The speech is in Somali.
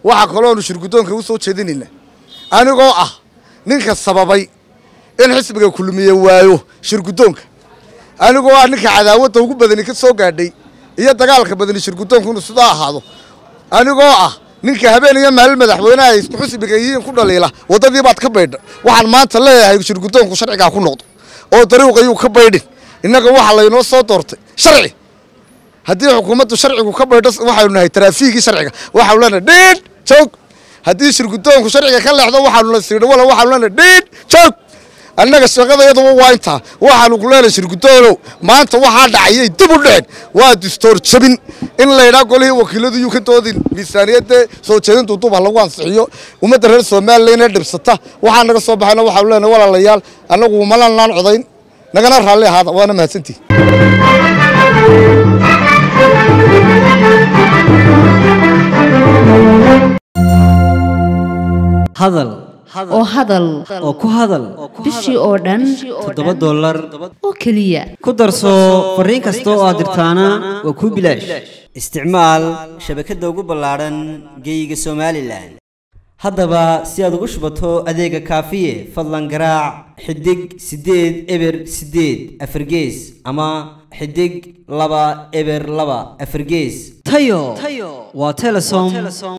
waxaa kaloonu shirguddoonka u soo jeedinayna anigoo ah ninka sababay in xisbiga kulmiye waayo shirguddoonka anigoo ah ninka cadaawadda ugu badani ka soo gaadhay iyo dagaalka badani shirguddoonku inuu sidaa ahaado anigoo ah ninka habeen iyo maalin madaxweyneha ay isku xisbiga yihiin ku dhaliila waddadii baad ka baydha waxaan maanta leeyahay shirguddoonku sharcigaa ku noqdo oo dariiqayuu ka baydhin innaga waxaa laynoo soo doortay sharci haddii xukuumaddu sharcigu ka baydho waxaynu nahay taraafiigii sharciga waxaanu leenahay dhiidh joog haddii shirguddoonku sharciga ka leexdo waxaanu la siidho wala waxaanu leenahay dhiidh joog annaga shaqadayaduba waa intaa waxaanu ku leenahay shirguddoonow maanta waxaa dhacayay dib u dhicin waa distoor jabin in laydhaa golihii wakiiladu yuu ka doodin miisaaniyadda soo jeedintu duba lagu ansixiyo ummadda reer somalilan ee dhibsata waxaa naga soo baxayna waxaanu leenahay walaalayaal annagu malanaan codayn nagana raalli ahaada waana mahadsantihi hadal oo hadal oo ku hadal bishii oo dhan toddoba dollar oo keliya ku darso fariin kasta oo aad dirtaana waa kuu bilaash isticmaal shabakadda ugu ballaadhan geeyiga somalilan haddaba si aad ugu shubato adeega kaafiye fadlan garaac xidig siddeed eber siddeed afargees ama xidig laba eber laba afargees tayo waa telesom